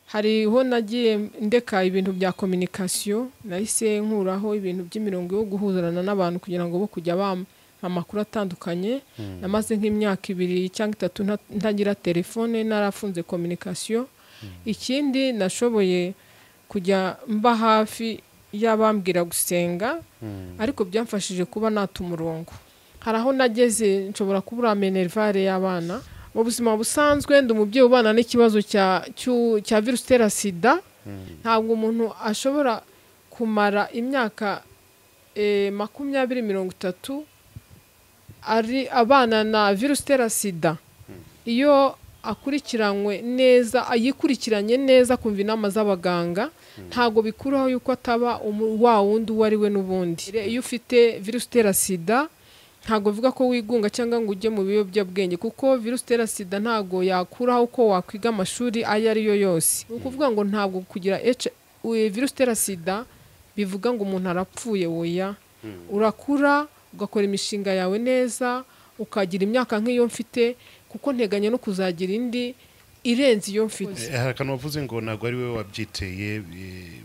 hariho nagiye ndeka ibintu bya kominikasiyo nahise nkuraho ibintu by'imirongo yo guhuzarana n'abantu kugira ngo bo kujya bampa amakuru atandukanye namaze nk'imyaka ibiri cyangwa itatu nta- ntagira telefone narafunze kominikasiyo ikindi nashoboye kujya mba hafi y'abambwira gusenga ariko byamfashije kuba nata umurongo hari aho nageze nshobora kubura menerivare y'abana mu buzima busanzwe ndi umubyeyi ubana n'ikibazo cya cyu- cya virusi itera sida ntabwo umuntu ashobora kumara imyaka eh, makumyabiri mirongo itatu ari abana na virusi itera sida iyo akurikiranywe neza ayikurikiranye neza kumva inama z'abaganga ntabwo bikuraho yuko ataba umu- wa wundi uwo ari we n'ubundi iyo ufite virusi itera sida ntabwo bivuga ko wigunga cyangwa ngo ujye mu biyobyabwenge kuko virusi itera sida ntabwo yakuraho uko wakwiga amashuri ayo ari yo yose ni ukuvuga ngo ntabwo kugira H- we- virusi itera sida bivuga ngo umuntu arapfuye woya urakura ugakora imishinga yawe neza ukagira imyaka nk'iyo mfite kuko nteganya no kuzagira indi irenze iyo mfite hari akantu wavuze ngo ntabwo ari wowe wabyiteye eh,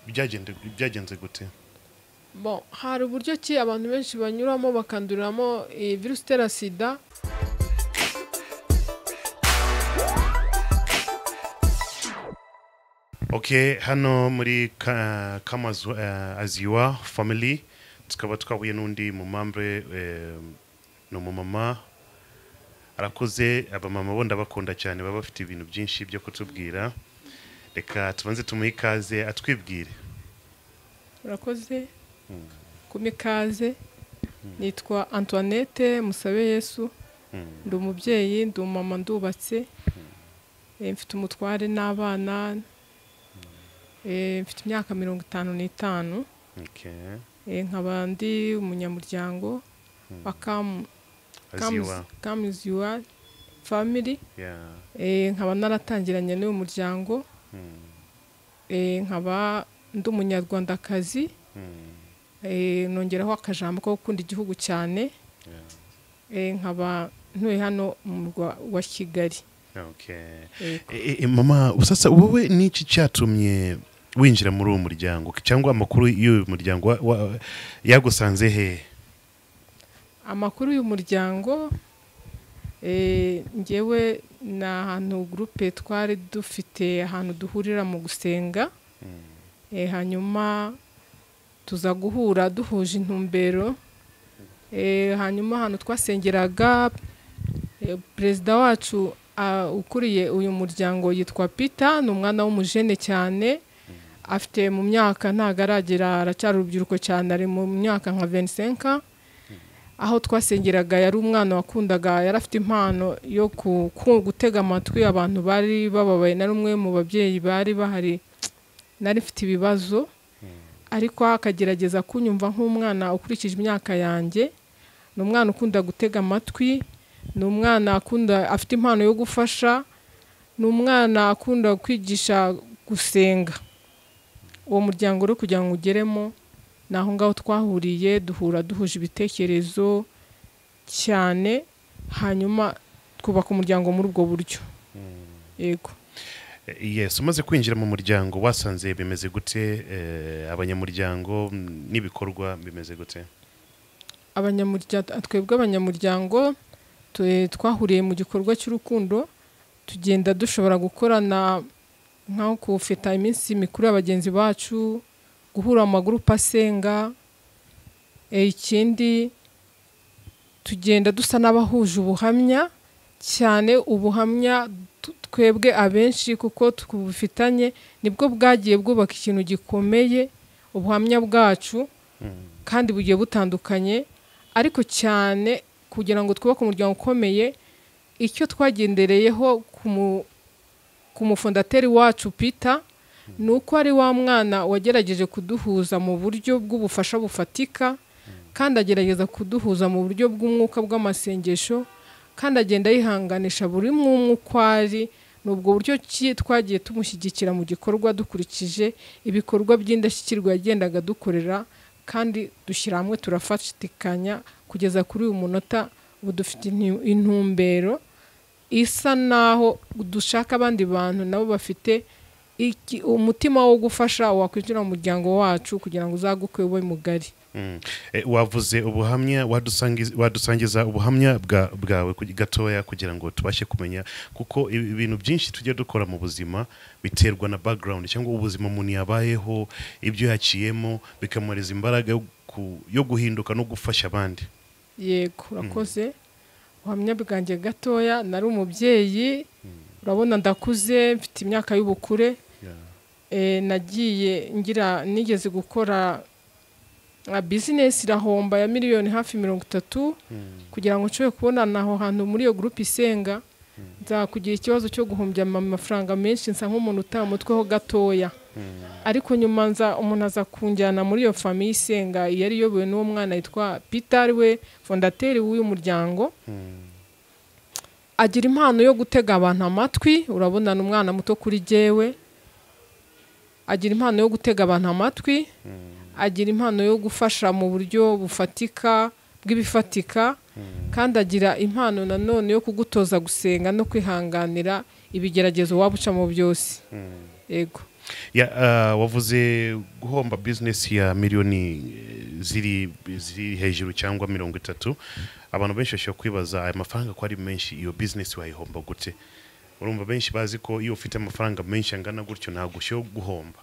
byagende- byagenze gute Bon, hari uburyo ki abantu benshi banyuramo bakanduriramo eh, virusi itera sida ok hano muri ka- kamazu eh, as you are family tukaba twahuye n'undi mumambre eh, ni umumama arakoze abamama bo ndabakunda cyane baba bafite ibintu byinshi byo kutubwira reka tubanze tumuhe ikaze atwibwire urakoze kumi ikaze nitwa antoinette musabe yesu ndi umubyeyi ndi umumama ndubatse Eh, mfite umutware n'abana Eh, mfite imyaka mirongo itanu n'itanu okay. Eh, nkaba ndi umunyamuryango wa kamu as you are kamuzi yuwa famili yeah. Eh, nkaba naratangiranye n'uyu muryango Eh, nkaba ndi umunyarwandakazi Eh, nongeraho akajambo ko gukunda igihugu cyane Eh, nkaba ntuye hano mu murwa wa kigali okay. Eh, E, e, mama sasa wowe n'iki cyatumye winjira muri uwo muryango cyangwa amakuru y'uyu muryango wa- wa- yagusanze hehe amakuru y'umuryango eh, ngewe ni ahantu gurupe twari dufite ahantu duhurira mu gusenga Eh, hanyuma tuza guhura duhuje intumbero Eh, hanyuma ahantu twasengeraga eh, perezida wacu ah, ukuriye uyu muryango yitwa pita ni umwana w'umujene cyane afite mu myaka ntabwo aragera aracyari urubyiruko cyane ari mu myaka nka 25 aho twasengeraga yari umwana wakundaga yari afite impano yo ku- ku- gutega amatwi abantu bari bababaye na rumwe mu babyeyi bari bahari nari mfite ibibazo ariko akagerageza kunyumva nk'umwana ukurikije imyaka yanjye ni umwana ukunda gutega amatwi ni umwana akunda afite impano yo gufasha ni umwana akunda kwigisha gusenga uwo muryango rero kugira ngo ugeremo ni aho ngaho twahuriye duhura duhuje ibitekerezo cyane hanyuma twubaka umuryango muri ubwo buryo yego E, yes umaze kwinjira mu muryango wasanze bimeze gute eh, abanyamuryango mm, n'ibikorwa bimeze gute abanyamuryango twebwe abanyamuryango tu- twahuriye mu gikorwa cy'urukundo tugenda dushobora gukorana nko kufeta iminsi mikuru ya bagenzi bacu guhura mu magurupe asenga e, ikindi tugenda dusa n'abahuje ubuhamya cyane ubuhamya tu- twebwe abenshi kuko tubufitanye nibwo bwagiye bwubaka ikintu gikomeye ubuhamya bwacu kandi bugiye butandukanye ariko cyane kugira ngo twubake umuryango ukomeye icyo twagendereyeho ku mu- ku mufondateri wacu pita ni uko ari wa mwana wagerageje kuduhuza mu buryo bw'ubufasha bufatika kandi agerageza kuduhuza mu buryo bw'umwuka bw'amasengesho kandi agenda yihanganisha buri mwumwe uko ari ni ubwo buryo ki twagiye tumushyigikira mu gikorwa dukurikije ibikorwa by'indashyikirwa yagendaga dukorera kandi dushyira hamwe turafatikanya kugeza kuri uyu munota ubu dufite intu- intumbero isa naho dushaka abandi bantu nabo bafite iki- umutima wo gufasha wakwinjira mu muryango wacu kugira ngo uzaguke ube mugari Mm. Eh, wavuze ubuhamya wadusangiz- wadusangiza ubuhamya bwa- bwawe kugi- gatoya kugira ngo tubashe kumenya kuko ibi- ibintu byinshi tujya dukora mu buzima biterwa na background cyangwa ubuzima umuntu yabayeho ibyo yaciyemo bikamureza imbaraga yo ku- yo guhinduka no gufasha abandi yego urakoze ubuhamya bwanjye gatoya nari umubyeyi urabona ndakuze mfite imyaka y'ubukure Eh, nagiye ngira nigeze gukora nka bizinesi irahomba ya miliyoni hafi mirongo itatu kugira ngo nshobore kubonana aho hantu muri iyo gurupe isenga nza kugira ikibazo cyo guhumbya ama- amafaranga menshi nsa nk'umuntu utamutweho gatoya ariko nyuma nza umuntu aza kunjyana muri iyo famiye isenga yari iyobowe n'uwo mwana yitwa Peter ari we fondateri w'uyu muryango agira impano yo gutega abantu amatwi urabona ni umwana muto kuri jyewe agira impano yo gutega abantu amatwi agira impano yo gufasha mu buryo bufatika bw'ibifatika kandi agira impano nanone yo kugutoza gusenga no kwihanganira ibigeragezo waba ucamo byose yego Ya, ah, wavuze guhomba business ya miliyoni eh, ziri ziri hejuru cyangwa mirongo itatu abantu benshi bashobora kwibaza aya mafaranga ko ari menshi iyo business wayihomba gute urumva benshi bazi ko iyo ufite amafaranga menshi angana gutyo ntabwo ushobora guhomba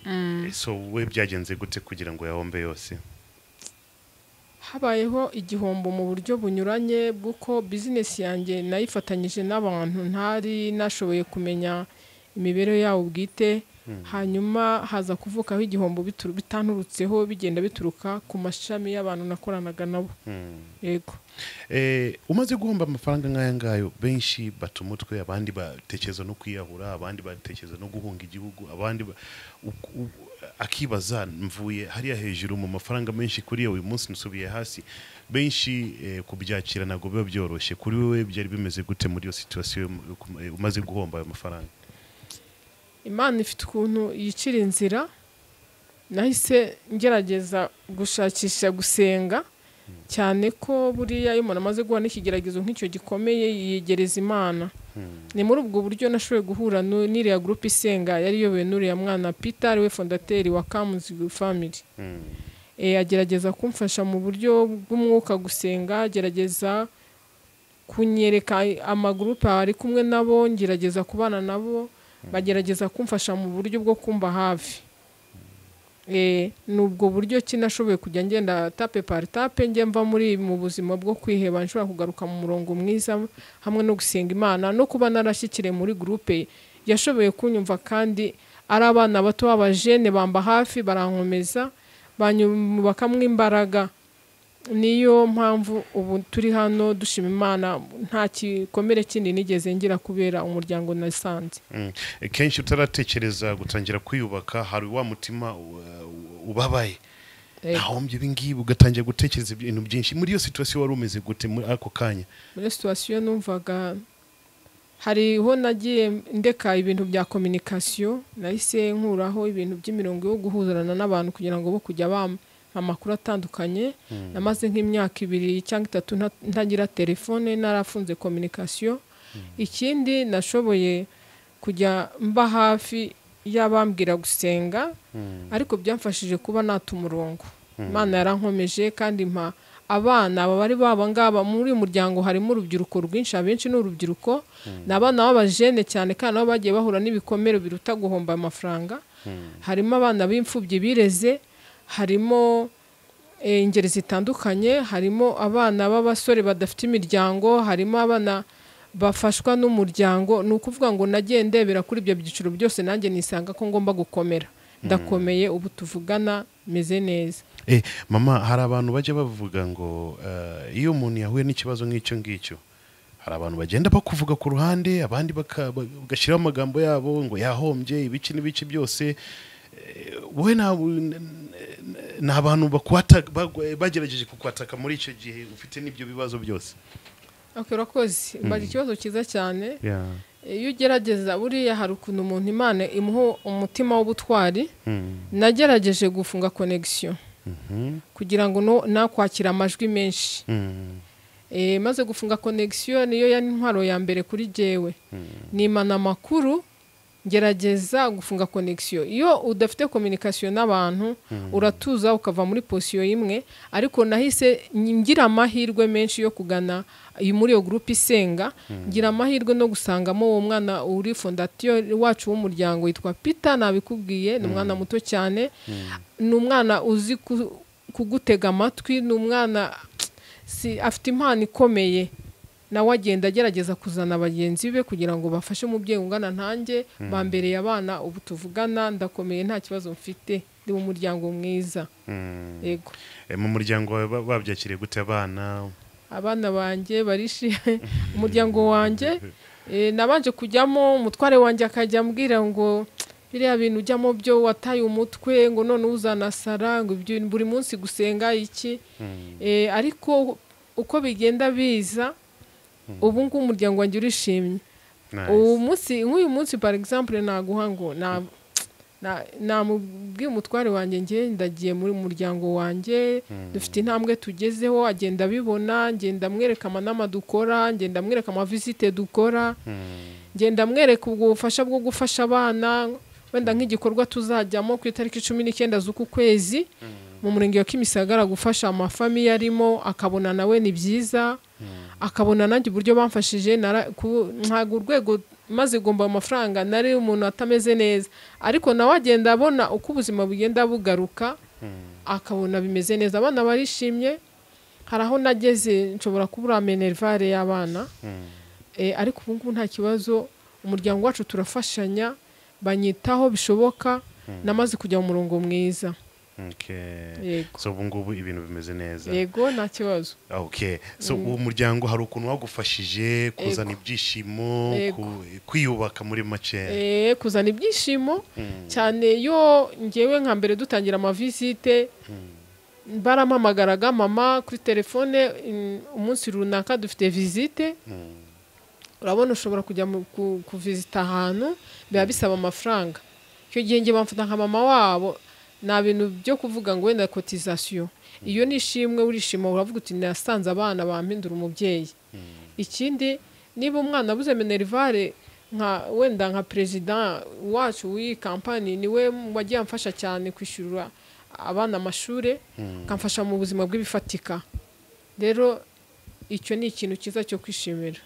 Eh, so we byagenze gute kugira ngo yahombe yose habayeho igihombo mu buryo bunyuranye bw'uko bizinesi yanjye nayifatanyije n'abantu ntari nashoboye kumenya imibereho yabo bwite hanyuma haza kuvukaho igihombo bitu- bitanturutseho bigenda bituruka ku mashami y'abantu nakoranaga nabo yego Eh, umaze guhomba amafaranga nk'aya ngayo benshi bata umutwe abandi batekereza no kwiyahura abandi batekereza no guhunga igihugu abandi ba- u- u- akibaza mvuye hariya hejuru mu mafaranga menshi kuri uyu munsi nsubiye hasi benshi eh, kubyakira ntabwo biba byoroshye kuri wowe byari bimeze gute muri iyo situwasiyo umaze guhomba ayo mafaranga imana ifite ukuntu yicira inzira nahise ngerageza gushakisha gusenga cyane ko buriya iyo umuntu amaze guhura n'ikigeragezo nk'icyo gikomeye yiyegereza imana ni muri ubwo buryo nashoboye guhura nu- n'iriya gurupe isenga yari iyobowe n'uriya mwana peter ari we fondateri wa kamuzi family Eh, agerageza kumfasha mu buryo bw'umwuka gusenga agerageza kunyereka amagurupe ari kumwe nabo ngerageza kubana nabo bagerageza kumfasha mu buryo bwo kumba hafi Eh, ni ubwo buryo ki nashoboye kujya ngenda tape par tape njye mva muri mu buzima bwo kwiheba nshobora kugaruka mu murongo mwiza hamwe no gusenga imana no kuba narashyikiriye muri gurupe yashoboye kunyumva kandi ari abana bato b'abajene bamba hafi barankomeza bakamwa imbaraga niyo mpamvu ubu turi hano dushima imana nta gikomere kindi nigeze ngira kubera umuryango nasanze Mm. Eh, kenshi utaratekereza gutangira kwiyubaka hari wa mutima uh, ubabaye Eh. nahombye ibi ngibi ugatangira gutekereza ibintu byinshi muri iyo situwasiyo wari umeze gute muri ako kanya muri situwasiyo numvaga hariho nagiye ndeka ibintu bya kominikasiyo nahise nkuraho ibintu by'imirongo yo guhuzarana n'abantu kugira ngo bo kujya bampa amakuru atandukanye namaze nk'imyaka ibiri cyangwa itatu nta- ntagira telefone narafunze kominikasiyo ikindi nashoboye kujya mba hafi y'abambwira gusenga ariko byamfashije kuba nata umurongo imana yarankomeje kandi mpa abana aba bari baba ngaba muri uyu muryango harimo urubyiruko rwinshi abenshi ni urubyiruko ni abana b'abajene cyane kandi nabo bagiye bahura n'ibikomere biruta guhomba amafaranga harimo abana b'imfubyi bireze harimo eh, ingeri zitandukanye harimo abana b'abasore badafite imiryango harimo abana bafashwa n'umuryango ni ukuvuga ngo nagiye ndebera kuri ibyo byiciro byose nanjye nisanga ko ngomba gukomera ndakomeye ubu tuvugana meze neza eh, mama hari abantu bajya bavuga ngo uh, iyo umuntu yahuye n'ikibazo nk'icyo ngicyo hari abantu bagenda bakuvuga ku ruhande abandi baka- ba- bagashyiraho amagambo yabo ngo yahombye ibice n'ibice byose Eh, wowe nta- n- n- ni abantu bakwata- bagwa- bagerageje kukwataka muri icyo gihe ufite n'ibyo bibazo byose Okay, urakoze mbaza ikibazo cyiza cyane yeah. iyo ugerageza buriya hari ukuntu umuntu imana imuha umutima w'ubutwari nagerageje gufunga konegisiyo kugira ngo no- nakwakira amajwi menshi Eh, maze gufunga connection niyo ya intwaro ya mbere kuri jewe nimana amakuru gerageza gufunga connection iyo udafite communication n'abantu uratuza ukava muri posiyo imwe ariko nahise ngira amahirwe menshi yo kugana iyi muri iyo groupe isenga ngira amahirwe no gusangamo uwo mwana uri fondation wacu w'umuryango witwa Peter nabikubwiye ni umwana muto cyane ni umwana uzi ku- kugutega amatwi ni umwana si afite impano ikomeye nawe agenda agerageza kuzana bagenzi be kugira ngo bafashe umubyeyi ungana ntanjye bambereye abana ubu tuvugana ndakomeye nta kibazo mfite ndi mu muryango mwiza Mm. yego Eh, mu muryango wawe ba- babyakiriye gute abana abana banjye barishimye umuryango wanjye eh, nabanje kujyamo umutware wanjye akajya ambwira ngo biriya bintu ujyamo byo wataye umutwe ngo none uzanasara ngo ibyo buri munsi gusenga iki Eh, ariko uko bigenda biza ubu ngubu umuryango wanjye urishimye Nice. ubu munsi nk'uyu munsi par exemple naguha ngo na- na- namubwiye umutware wanjye nge ndagiye muri muryango wanjye dufite intambwe tugezeho agenda abibona ngenda amwereka amanama dukora ngenda amwereka amavisite dukora Mm. ngenda amwereka ubwo bufasha bwo gufasha abana wenda nk'igikorwa tuzajyamo ku itariki cumi n'icyenda z'uku kwezi mu murenge wa kimisagara gufasha amafamiye arimo akabona nawe ni byiza akabona nanjye uburyo bamfashije nara- ku- ntabwo urwego maze igomba amafaranga nari umuntu atameze neza ariko nawe agenda abona uko ubuzima bugenda bugaruka akabona bimeze neza abana barishimye hari aho nageze nshobora kubura amenerivare y'abana Eh, ariko ubu ngubu nta kibazo umuryango wacu turafashanya banyitaho bishoboka namaze kujya mu murongo mwiza Okay. yego so ubu ngubu ibintu bimeze neza yego nta kibazo okay so uwo muryango hari ukuntu wagufashije kuzana ibyishimo Yego. ku- kwiyubaka muri make Eh, kuzana ibyishimo cyane yo ngewe nka mbere dutangira amavisite barampamagaraga mama kuri telefone mm, umunsi runaka dufite visite urabona ushobora kujya mu- ku- kuvizita ahantu biba bisaba amafaranga icyo gihe nge bamfata nka mama wabo nta bintu byo kuvuga ngo wenda kotizasiyo iyo nishimwe urishima uravuga uti nasanze abana bampindura umubyeyi ikindi niba umwana abuze minerivare nka wenda nka perezida wacu w'iyi kampani niwe wagiye amfasha cyane kwishyurira abana amashuri akamfasha mu buzima bw'ibifatika rero icyo ni ikintu cyiza cyo kwishimira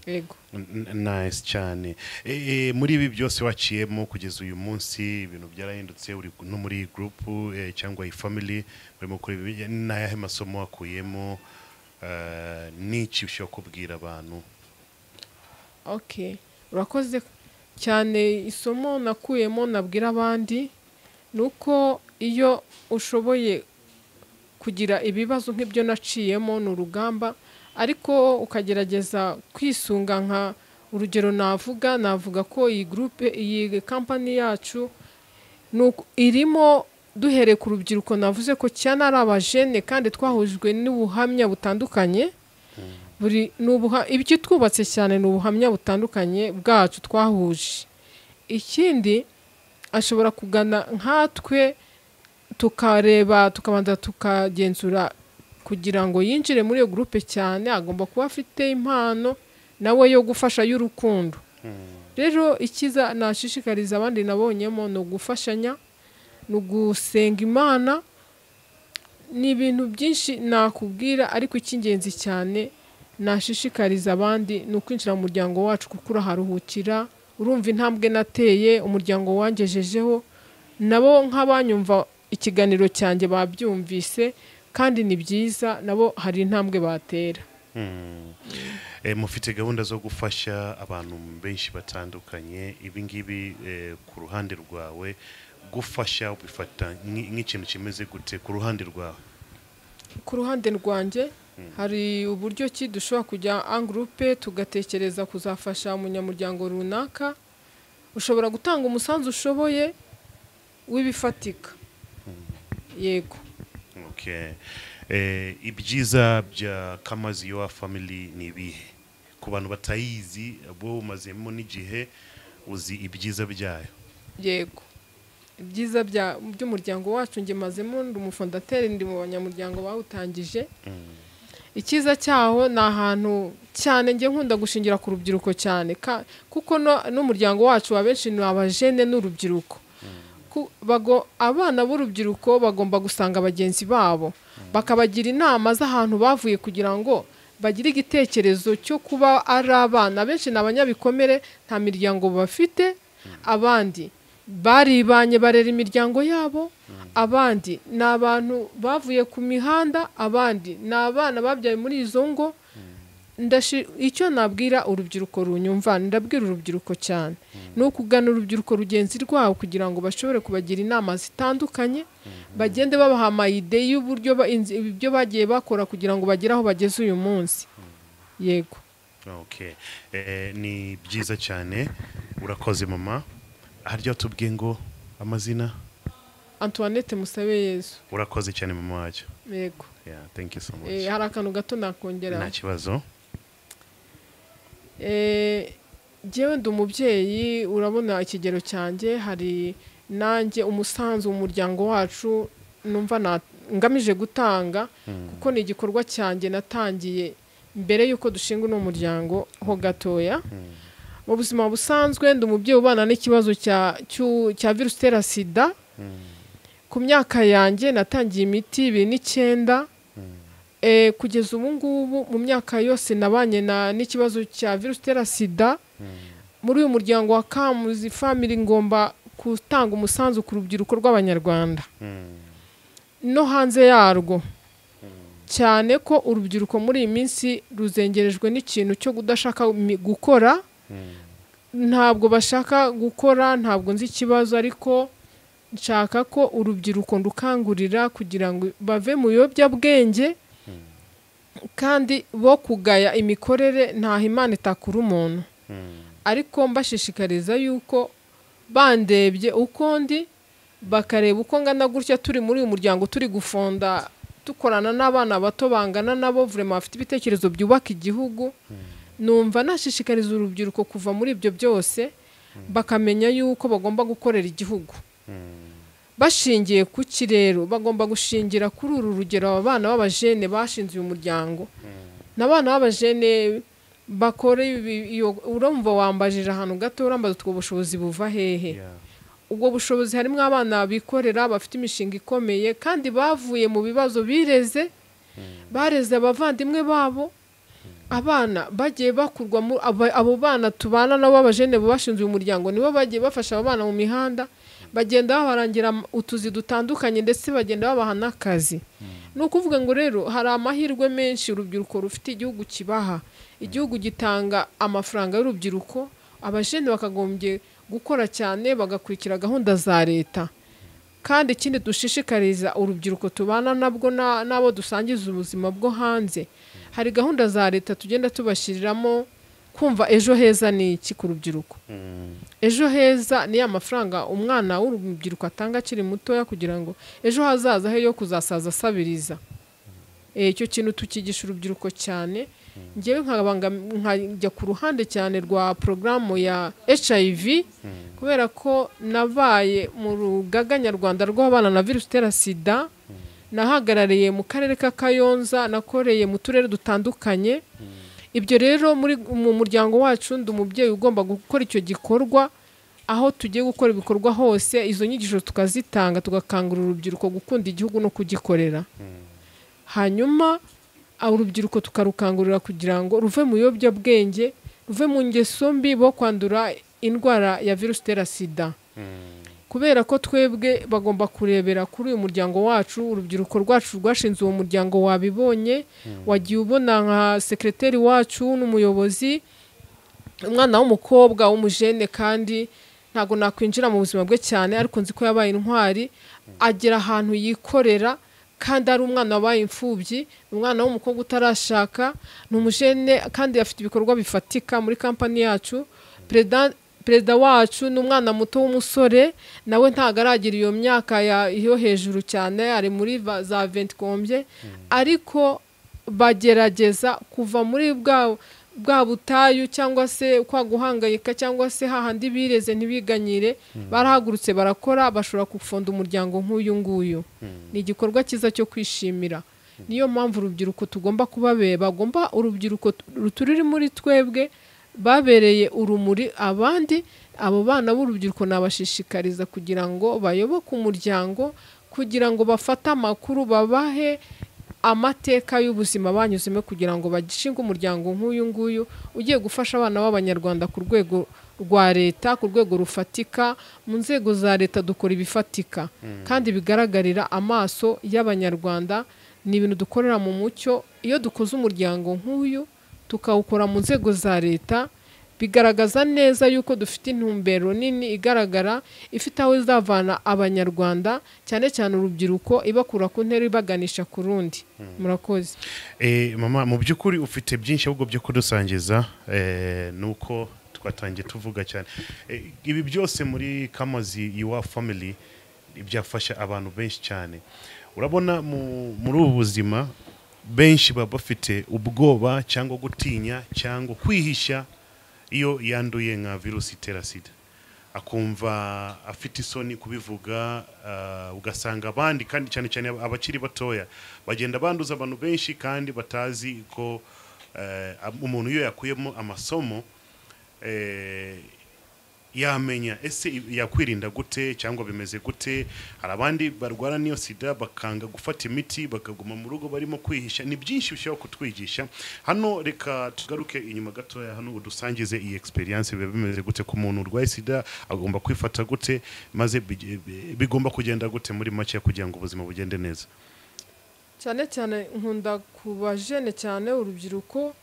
yego N- n- nice cyane Eh, eh, muri ibi byose waciyemo kugeza uyu munsi ibintu byarahindutse uri ku- no muri group eh, cyangwa family murimo kuri ibi n'ayahe masomo wakuyemo eh, n'iki ushobora kubwira abantu okay urakoze cyane isomo nakuyemo nabwira abandi ni uko iyo ushoboye kugira ibibazo nk'ibyo naciyemo ni urugamba ariko ukagerageza kwisunga nka urugero navuga navuga ko iyi groupe iyi kampani yacu ni uku- irimo duhereye ku rubyiruko navuze ko cyane ari abajene kandi twahujwe n'ubuhamya butandukanye buri ni ubuha- ibyo twubatse cyane ni ubuhamya butandukanye bwacu twahuje ikindi ashobora kugana nkatwe tukareba tukabanza tukagenzura kugira ngo yinjire muri iyo gurupe cyane agomba kuba afite impano nawe yo gufasha y'urukundo rero ikiza nashishikariza abandi nabonyemo ni ugufashanya ni ugusenga imana ni ibintu byinshi nakubwira ariko icy'ingenzi cyane nashishikariza abandi ni ukwinjira mu muryango wacu kuko uraharuhukira urumva intambwe nateye umuryango wangejejeho nabo nk'abanyumva ikiganiro cyanjye babyumvise kandi ni byiza nabo hari intambwe batera Eh, mufite gahunda zo gufasha abantu benshi batandukanye ibi ngibi eh, ku ruhande rwawe gufasha ubifata nk'i- nk'ikintu kimeze gute ku ruhande rwawe ku ruhande rwanjye hari uburyo ki dushobora kujya angurupe tugatekereza kuzafasha umunyamuryango runaka ushobora gutanga umusanzu ushoboye w'ibifatika yego Okay. Eh, ibyiza bya kamazi yowa family ni ibihe ku bantu batayizi bo umazemo n'igihe uzi ibyiza byayo yego ibyiza bya- by'umuryango wacu ngemazemo ndi umufondateri ndi mu banyamuryango bawutangije icyiza cyaho ni ahantu cyane njye nkunda gushingira ku rubyiruko cyane ka- kuko no- n'umuryango wacu wa benshi ni abajene n'urubyiruko Ku- bago- abana b'urubyiruko bagomba gusanga bagenzi babo bakabagira inama z'ahantu bavuye kugira ngo bagire igitekerezo cyo kuba ari abana benshi ni abanyabikomere nta miryango bafite abandi baribanye barera imiryango yabo abandi ni abantu bavuye ku mihanda abandi ni abana babyaye muri izo ngo Ndashi- icyo nabwira urubyiruko runyumva ndabwira urubyiruko cyane ni ukugana urubyiruko rugenzi rwabo kugira ngo bashobore kubagira inama zitandukanye bagende babaha amayide y'uburyo ba- inzi- ibyo bagiye bakora kugira ngo bagere aho bageze uyu munsi yego okay eh, ni byiza cyane urakoze mama harya tubwiye ngo amazina antoinette musabe yezu urakoze cyane mama wacyo yego yeah, thank you so much Eh, hari akantu gato nakongeraho nta kibazo Eh, njyewe ndi umubyeyi urabona ikigero cyanjye hari nanjye umusanzu umuryango wacu numva na- ngamije gutanga kuko ni igikorwa cyanjye natangiye mbere y'uko dushinga uno muryango ho gatoya mu buzima busanzwe ndi umubyeyi ubana n'ikibazo cya cyu- cya virusi itera sida ku myaka yanjye natangiye imiti ibiri n'icyenda Eh, kugeza ubu ngubu mu myaka yose nabanye na n'ikibazo cya virusi itera sida muri uyu muryango wa kamuzi family ngomba gutanga umusanzu ku rubyiruko rw'abanyarwanda no hanze yarwo cyane ko urubyiruko muri iyi minsi ruzengerejwe n'ikintu cyo kudashaka mi- gukora ntabwo bashaka gukora ntabwo nzi ikibazo ariko nshaka ko urubyiruko rukangurira kugira ngo bave mu biyobyabwenge kandi bo kugaya imikorere ntaho imana itakura umuntu ariko mbashishikariza yuko bandebye uko ndi bakareba uko ngana gutya turi muri uyu muryango turi gufonda dukorana n'abana bato bangana nabo vurema bafite ibitekerezo byubaka igihugu numva nashishikariza urubyiruko kuva muri ibyo byose bakamenya yuko bagomba gukorera igihugu bashingiye ku ki rero bagomba gushingira kuri uru rugero aba bana b'abajene bashinze uyu muryango ni abana b'abajene bakora ibi- iyo urumva wambajije ahantu gato urambaza utwo bushobozi buva hehe yeah. ubwo bushobozi harimo abana bikorera bafite imishinga ikomeye kandi bavuye mu bibazo bireze bareze abavandimwe babo abana bagiye bakurwa mu aba- abo bana tubana nabo b'abajene bashinze uyu muryango nibo bagiye bafasha abo bana mu mihanda bagenda babarangira am- utuzi dutandukanye ndetse bagenda babaha n'akazi ni ukuvuga ngo rero hari amahirwe menshi urubyiruko rufite igihugu kibaha igihugu gitanga amafaranga y'urubyiruko abajene bakagombye gukora cyane bagakurikira gahunda za leta kandi ikindi dushishikariza urubyiruko tubana nabwo na- n'abo dusangiza ubuzima bwo hanze hari gahunda za leta tugenda tubashyiriramo kumva ejo heza ni iki ku rubyiruko ejo heza ni ya mafaranga umwana w'urubyiruko atanga akiri mutoya kugira ngo ejo hazaza he yo kuzasaza asabiriza Eh, icyo kintu tukigisha urubyiruko cyane ngewe nkabanga- nkajya ku ruhande cyane rwa porogaramu ya hiv kubera ko nabaye mu rugaga nyarwanda rw'abana na virusi itera sida nahagarariye mu karere ka kayonza nakoreye mu turere dutandukanye ibyo rero muri mu muryango wacu ndi umubyeyi ugomba gukora icyo gikorwa aho tugiye gukora ibikorwa hose izo nyigisho tukazitanga tugakangurira urubyiruko gukunda igihugu no kugikorera hanyuma ah, urubyiruko tukarukangurira kugira ngo ruve mu biyobyabwenge ruve mu ngeso mbi bo kwandura indwara ya virusi itera sida kubera ko twebwe bagomba kurebera kuri uyu muryango wacu urubyiruko rwacu rwashinze uwo muryango wabibonye wagiye ubona nka sekreteri wacu n'umuyobozi umwana w'umukobwa w'umujene kandi ntabwo nakwinjira mu buzima bwe cyane ariko nzi ko yabaye intwari agera ahantu yikorera kandi ari umwana wabaye imfubyi ni umwana w'umukobwa utarashaka ni umujene kandi afite ibikorwa bifatika muri kampani yacu perezida perezida wacu ni umwana muto w'umusore nawe ntabwo aragira iyo myaka ya- yo hejuru cyane ari muri va- za ventikombye ariko bagerageza kuva muri bwa bwa butayu cyangwa se kwa guhangayika cyangwa se hahandi bireze ntibiganyire barahagurutse barakora bashobora gufunda umuryango nk'uyu nguyu ni igikorwa cyiza cyo kwishimira niyo mpamvu urubyiruko tugomba kubabera bagomba urubyiruko ruturi muri twebwe babereye urumuri abandi abo bana b'urubyiruko nabashishikariza kugira ngo bayoboke umuryango kugira ngo bafate amakuru babahe amateka y'ubuzima banyuzemo kugira ngo bagishinge umuryango nk'uyu nguyu ugiye gufasha abana b'abanyarwanda ku rwego rwa leta ku rwego rufatika mu nzego za leta dukora ibifatika kandi bigaragarira amaso y'abanyarwanda ni ibintu dukorera mu mucyo iyo dukoze umuryango nk'uyu tukawukora mu nzego za leta bigaragaza neza yuko dufite intumbero nini igaragara ifite aho izavana abanyarwanda cyane cyane urubyiruko ibakura ku ntera ibaganisha ku rundi murakoze Eh, mama mu by'ukuri ufite byinshi ahubwo byo kudusangiza eh, nuko twatangiye tuvuga cyane Eh, ibi byose muri kamazi iwa family byafasha abantu benshi cyane urabona mu- muri ubu buzima benshi baba bafite ubwoba cyangwa gutinya cyangwa kwihisha iyo yanduye nka virusi itera sida akumva afite isoni kubivuga ah, ugasanga abandi kandi cyane cyane abakiri batoya bagenda banduza abantu benshi kandi batazi ko eh, umuntu iyo yakuyemo amasomo eh, yamenya ese yakwirinda gute cyangwa bimeze gute hari abandi barwara n'iyo sida bakanga gufata imiti bakaguma mu rugo barimo kwihisha ni byinshi bishobora kutwigisha hano reka tugaruke inyuma gatoya hano udusangize iyi experience biba bimeze gute ku muntu urwaye sida agomba kwifata gute maze bige- bi- bigomba kugenda gute muri make kugira ngo ubuzima bugende neza cyane cyane nkunda kubajene cyane urubyiruko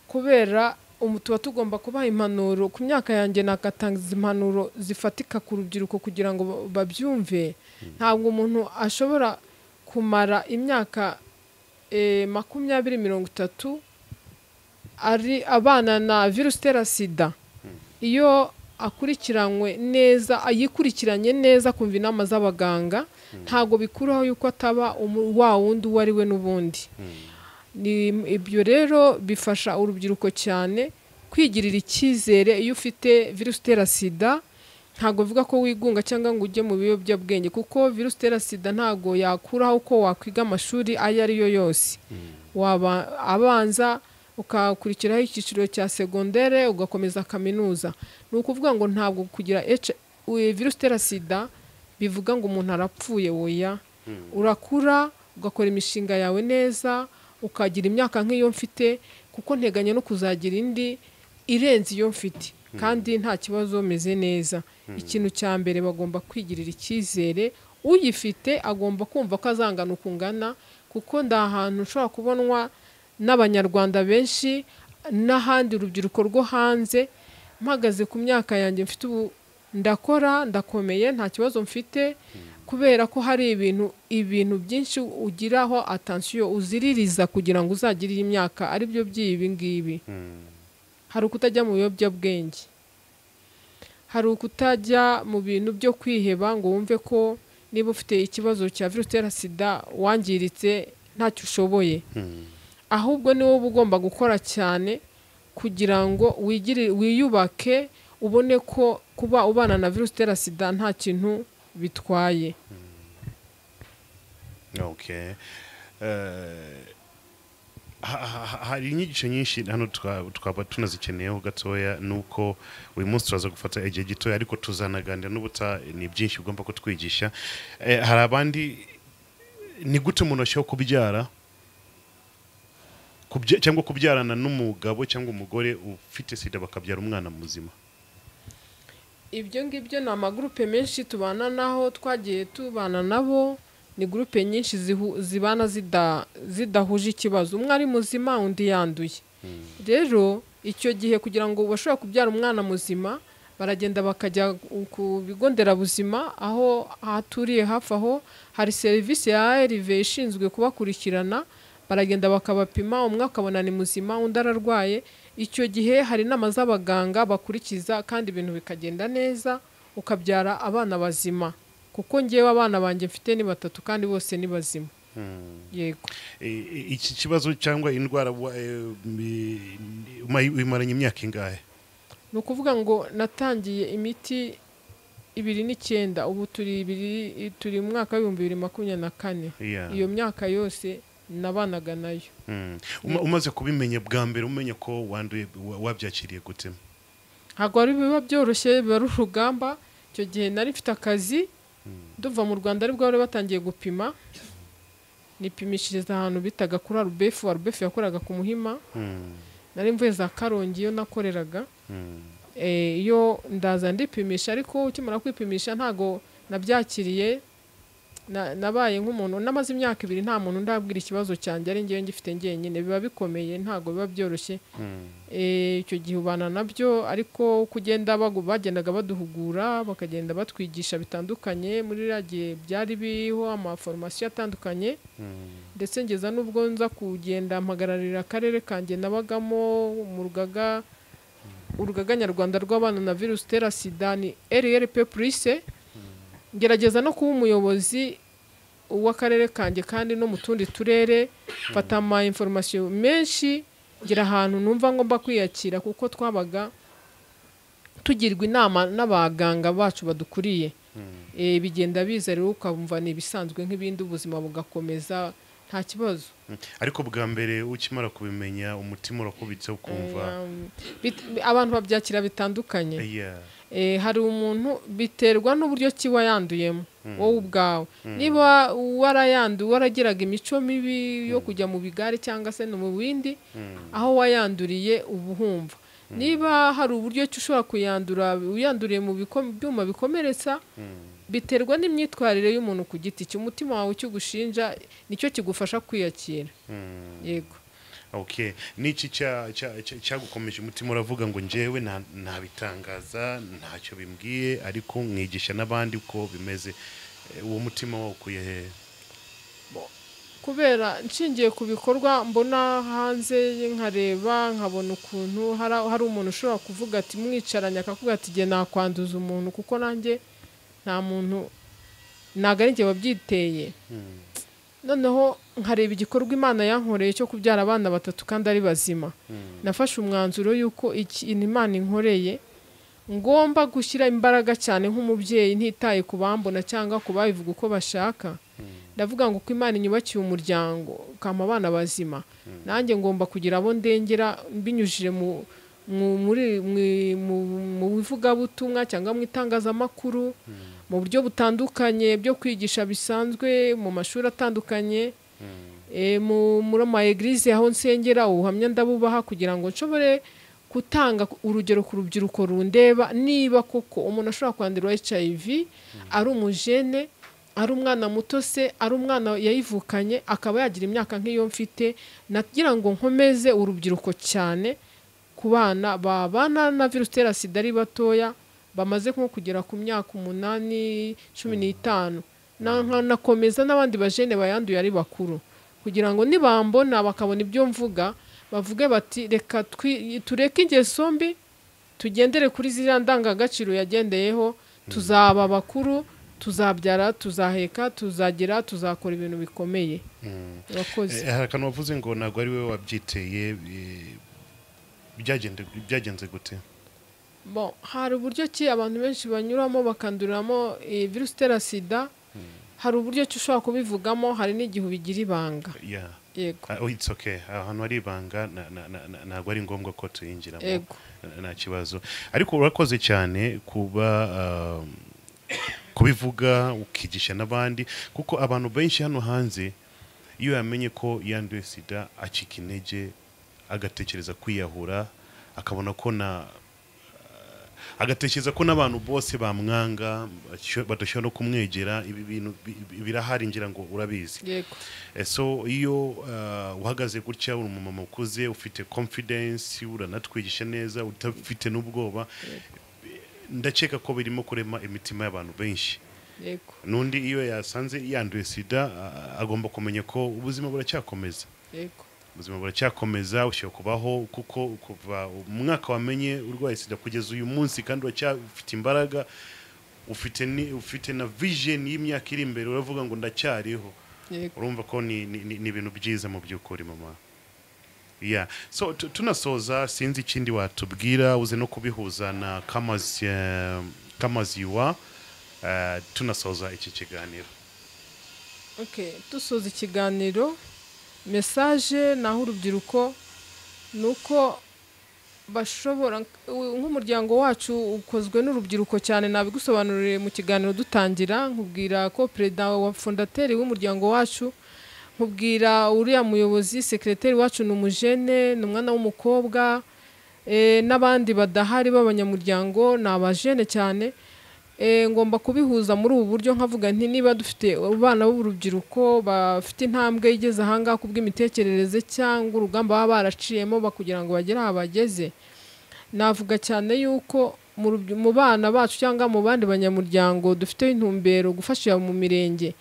kubera umu tuba tugomba kubaha impanuro ku myaka yanjye nakatangiza impanuro zifatika ku rubyiruko kugira ngo ba- babyumve ntabwo umuntu ashobora kumara imyaka eh, makumyabiri mirongo itatu ari abana na virusi itera sida iyo akurikiranywe neza yikurikiranye neza kumva inama z'abaganga ntabwo bikuraho yuko ataba umu- wa wundi uwo ari we n'ubundi Ni- ibyo rero bifasha urubyiruko cyane kwigirira icyizere iyo ufite virusi itera sida ntabwo bivuga ko wigunga cyangwa ngo ujye mu biyobyabwenge kuko virusi itera sida ntabwo yakuraho uko wakwiga amashuri ayo ari yo yose waba abanza ukakurikiraho icyiciro cya segondere ugakomeza kaminuza ni ukuvuga ngo ntabwo kugira H- u- virusi itera sida bivuga ngo umuntu arapfuye woya urakura ugakora imishinga yawe neza ukagira imyaka nk'iyo mfite kuko nteganya no kuzagira indi irenze iyo mfite kandi nta kibazo meze neza ikintu cya mbere bagomba kwigirira icyizere uyifite agomba kumva ko azangana uko ungana kuko nda ahantu ushobora kubonwa n'abanyarwanda benshi n'ahandi urubyiruko rwo hanze mpagaze ku myaka yanjye mfite ubu ndakora ndakomeye nta kibazo mfite kubera ko hari ibintu ibintu byinshi ugiraho atansiyo uziririza kugira ngo uzagire iyi myaka aribyo by'ibi ngibi hari ukutajya mu biyobyabwenge hari ukutajya mu bintu byo kwiheba ngo wumve ko niba ufite ikibazo cya virusi itera sida wangiritse ntacyo ushoboye ahubwo ni wowe uba ugomba gukora cyane kugira ngo wigire wiyubake ubone ko kuba ubana na virusi itera sida nta kintu bitwaye okay Eh, ha- ha- ha- hari inyigisho nyinshi hano twa- twaba tunazikeneyeho gatoya nuko uyu munsi turaza gufata igihe gitoya ariko tuzanaganira n'ubuta ni byinshi ugomba kutwigisha Eh, hari abandi ni gute umuntu ashobora kubyara Kubya- cyangwa kubyarana n'umugabo cyangwa umugore ufite sida bakabyara umwana muzima ibyo ngibyo ni amagurupe menshi tubana naho twagiye tubana nabo ni gurupe nyinshi zihu- zibana zida- zidahuje ikibazo umwe ari muzima undi yanduye rero icyo gihe kugira ngo bashobora kubyara umwana muzima baragenda bakajya ku bigo nderabuzima aho haturiye hafi aho hari serivisi ya erive ishinzwe kubakurikirana baragenda bakabapima umwe akabona ni muzima undi ararwaye icyo gihe hari inama z'abaganga bakurikiza kandi ibintu bikagenda neza ukabyara abana bazima kuko ngewe abana banjye mfite ni batatu kandi bose ni bazima yego Eh, eh, iki kibazo cyangwa indwara wa- eh, mi- umayi- uyimaranye imyaka ingahe ni ukuvuga ngo natangiye imiti ibiri n'icyenda ubu turi ibiri turi mu mwaka w'ibihumbi bibiri makumyabiri na kane Yeah. iyo myaka yose nabanaga nayo Mm. Uma- umaze kubimenya bwa mbere umenya ko wanduye wa- wabyakiriye gute ntabwo wari biba byoroshye biba ari urugamba icyo gihe nari mfite akazi duva mu rwanda aribwo bari batangiye gupima nipimishiriza ahantu bitaga kuri arubefu arubefu yakoraga ku muhima Mm. nari mvuye za karongi iyo nakoreraga Mm. Eh, iyo ndaza ndipimisha ariko ukimara kwipimisha ntago nabyakiriye na- nabaye nk'umuntu namaze imyaka ibiri nta muntu ndabwira ikibazo cyanjye ari ngewe ngifite njyenyine biba bikomeye ntago biba byoroshye Mm. Eh, icyo gihe ubana nabyo ariko uko ugenda bagu- bagendaga baduhugura bakagenda batwigisha bitandukanye muri iriya gihe byari biriho amaforomasiyo atandukanye Mm. ndetse ngeza n'ubwo nza kugenda mpagararira akarere kanjye nabagamo mu rugaga urugaga nyarwanda rw'abana na virusi itera sida ni rlp purise ngerageza no kuba umuyobozi w'akarere kanjye kandi no mu tundi turere mfata ama inforomasiyo menshi ngira ahantu numva ngomba kwiyakira kuko twabaga tugirwa inama n'abaganga bacu badukuriye Eh, bigenda biza rero ukumva ni ibisanzwe nk'ibindi ubuzima bugakomeza nta kibazo Mm. ariko bwa mbere ukimara kubimenya umutima urakubitse ukumva Um, bit- abantu babyakira bitandukanye Yeah. Eh, hari umuntu biterwa n'uburyo kiba yanduyemo wowe ubwawe niba warayanduye waragiraga imico mibi yo kujya mu bigare cyangwa se no mu bindi Mm. aho wayanduriye uba uhumva niba hari uburyo ki ushobora kuyandura uyanduriye mu biko- byuma bikomeretsa Mm. biterwa n'imyitwarire y'umuntu ku giti cye umutima wawe ukigushinja nicyo kigufasha kwiyakira Mm. yego okay n'iki cya- cya- cya- cyagukomeje umutima uravuga ngo njyewe nta- ntabitangaza ntacyo bimbwiye ariko mwigisha n'abandi uko bimeze Eh, uwo mutima wawukuye hehe kubera nshingiye ku bikorwa mbona hanze nkareba nkabona ukuntu hari hari umuntu ushobora kuvuga ati mwicaranye akavuga ati igihe nakwanduza umuntu kuko nanjye nta muntu ntabwo ari njye wabyiteye Mm. noneho nkareba igikorwa imana yankoreye cyo kubyara abana batatu kandi ari bazima Mm. nafashe umwanzuro y'uko ikintu imana inkoreye ngomba gushyira imbaraga cyane nk'umubyeyi ntitaye ku bambona cyangwa ku babivuga uko bashaka ndavuga ngo uko imana inyubakiye umuryango ukampa abana bazima nanjye ngomba kugira abo ndengera mbinyujije mu mu- muri- mu- mu- mu bivugabutumwa cyangwa mu itangazamakuru mu buryo butandukanye byo kwigisha bisanzwe mu mashuri atandukanye Eh, mu muri ama eglise aho nsengera ubuhamya ndabubaha kugira ngo nshobore gutanga urugero ku rubyiruko rundeba niba koko umuntu ashobora kwandura hiv ari umujene ari umwana muto se ari umwana yayivukanye akaba yagira imyaka nk'iyo mfite nagira ngo nkomeze urubyiruko cyane ku bana babana na virusi itera sida ari batoya bamaze nko kugera ku myaka umunani cumi n'itanu Na- nkanakomeza n'abandi bajene bayanduye ari bakuru kugira ngo nibambona bakabona ibyo mvuga bavuge bati reka twi- tureke ingeso mbi tugendere kuri ziriya ndangagaciro yagendeyeho tuzaba abakuru tuzabyara tuzaheka tuzagira tuzakora ibintu bikomeye urakoze Eh, hari akantu wavuze ngo ntabwo ari wowe wabyiteye eh, byagende- byagenze gute Bon, hari uburyo ki abantu benshi banyuramo bakanduriramo eh, virusi itera sida hari uburyo ki ushobora kubivugamo hari n'igihe ubigira ibanga Yeah. yego Ah, oh, it's okay ahantu hari ibanga na- na- na- na- ntabwo ari ngombwa ko tuyinjiramo Yego. Na- nta kibazo ariko urakoze cyane kuba um, kubivuga ukigisha n'abandi kuko abantu benshi hano hanze iyo yamenye ko yanduye sida acika intege agatekereza kwiyahura akabona ko na agatekereza ko n'abantu bose bamwanga basho- badashobora no kumwegera ibi bintu bi- bi- birahari ngira ngo urabizi yego Eh, so iyo uh, uhagaze gutya uri umumama ukuze ufite confidence uranatwigisha neza udafite n'ubwoba ndakeka ko birimo kurema imitima y'abantu benshi yego n'undi iyo yasanze yanduye sida ah, agomba kumenya ko ubuzima buracyakomeza yego ubuzima buracyakomeza ushobora kubaho kuko kuva umwaka wamenye urwaye sida kugeza uyu munsi kandi uracyafite imbaraga ufite ni, ufite na vision y'imyaka iri imbere uravuga ngo ndacyariho yego urumva ko ni ni- ni- ni ibintu byiza mu by'ukuri mama yeah. so tu- tunasoza sinzi ikindi watubwira uze no kubihuza na kamazi eh, kamazi wa eh, tunasoza iki kiganiro okay dusoza ikiganiro mesaje naho urubyiruko ni uko bashobora nk'umuryango wacu ukozwe n'urubyiruko cyane nabigusobanuriye mu kiganiro dutangira nkubwira ko perezida wa fondateri w'umuryango wacu nkubwira uriya muyobozi sekireteri wacu ni umujene ni umwana w'umukobwa eh, n'abandi badahari b'abanyamuryango ni abajene cyane Eh, ngomba kubihuza muri ubu buryo nkavuga nti niba dufite abana b'urubyiruko bafite intambwe igeze ahangaha ku bw'imitekerereze cyangwa urugamba baba baraciyemo ba- kugira ngo bagere aha bageze navuga cyane yuko mu rubyi- mu bana bacu cyangwa mu bandi banyamuryango dufite intumbero gufasha mu mirenge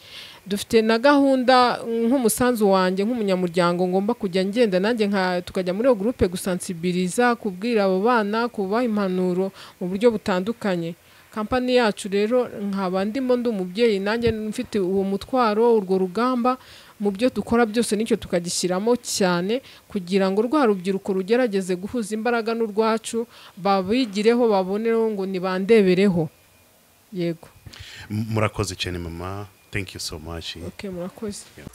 dufite na gahunda mm, nk'umusanzu wanjye nk'umunyamuryango ngomba kujya ngenda nanjye nka tukajya muri iyo gurupe gusansibiliza kubwira abo bana kubaha impanuro mu buryo butandukanye kampani yacu rero nkaba ndimo ndi umubyeyi nanjye mfite uwo mutwaro urwo rugamba mu byo dukora byose nicyo tukagishyiramo cyane kugira ngo rwa rubyiruko rugerageze guhuza imbaraga n'urwacu babigireho babonereho ngo nibandebereho yego M- murakoze cyane mama thank you so much okay murakoze Yeah.